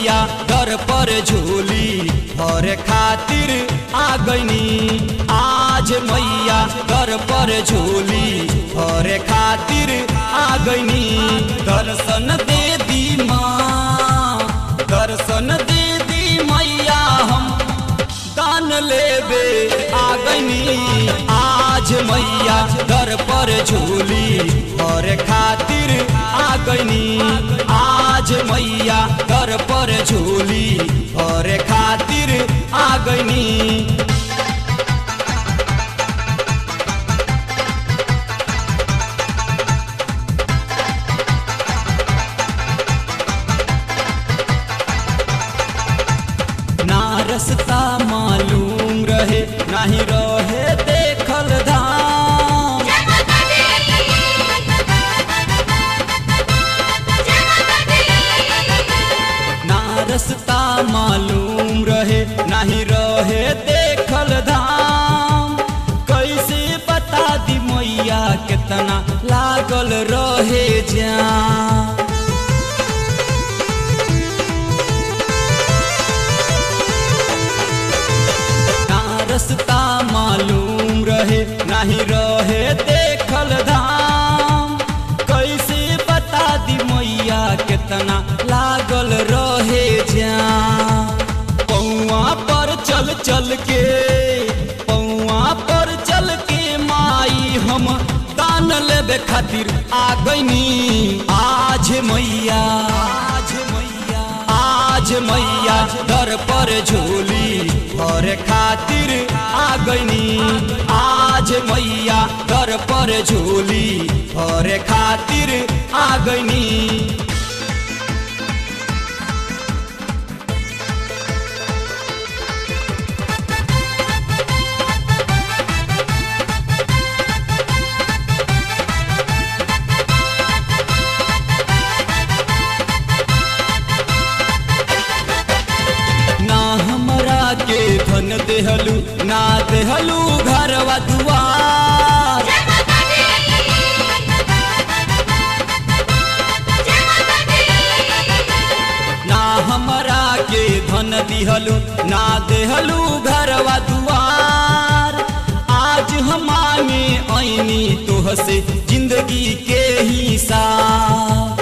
मैया दर पर झोली भरे खातिर आ गईनी आज मैया दर पर झोली भरे खातिर आ गईनी दर्शन दे दी माँ दर्शन दे दी मैया हम दान लेबे आ गईनी आज मैया दर पर झोली भरे खातिर आ गईनी आज मैया दर पर झोली भरे खातिर आ गईनी ना रस्ता मालूम रहे नाही रहे देखल धाम ना रस्ता मालूम रहे नाही रहे देखल धाम कैसे बता दी मैया कितना लागल रहे जान ना रस्ता मालूम रहे नहीं रहे देखल धाम कैसे बता दी मैया कितना लागल रहे जान पौआ पर चल चल के पौआ पर चल के माई हम दान लेबे खातिर आ गईनी आज मैया आज मैया आज मैया दर पर झोली भरे खातिर आ गईनी आज मैया दर पर झोली भरे खातिर आ गईनी ना हमरा के धन देहलू ना देहलू घरवा दुआर ना हमरा के धन दिहलू ना देहलू घरवा दुआर आज हमामे ऐनी तोह से जिंदगी के हिसाब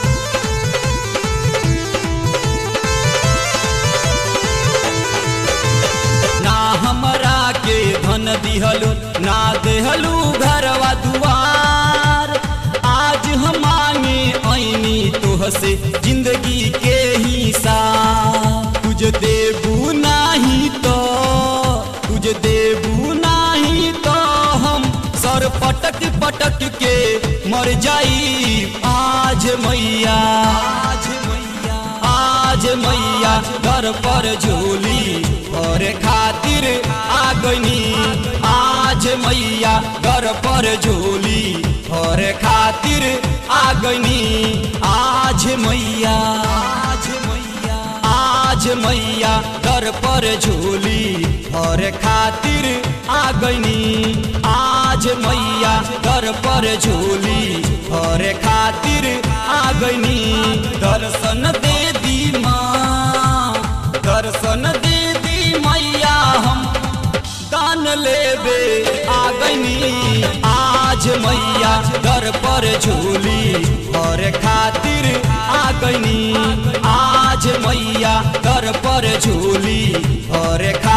ना हमरा के धन दिहलू ना देहलू घरवा दुआर आज हमामे ऐनी तोह से जिंदगी के हिसाब तुझ देबू नाही तो तुझ देबू नाही तो हम सर पटक पटक के मर जाई आज मैया आज मैया आज मैया घर पर झोली और खातिर आ गईनी आज मैया घर पर झोली और खातिर आ गईनी आज मैया आज मैया आज मैया घर पर झोली और खातिर आ गईनी आज मैया घर पर झोली और खातिर आ गईनी दर्शन दे दी माँ दर्शन दे दी मैया हम दान लेबे आ गईनी आज मैया दर पर झोली और खातिर आ गईनी आज मैया दर पर झोली और खा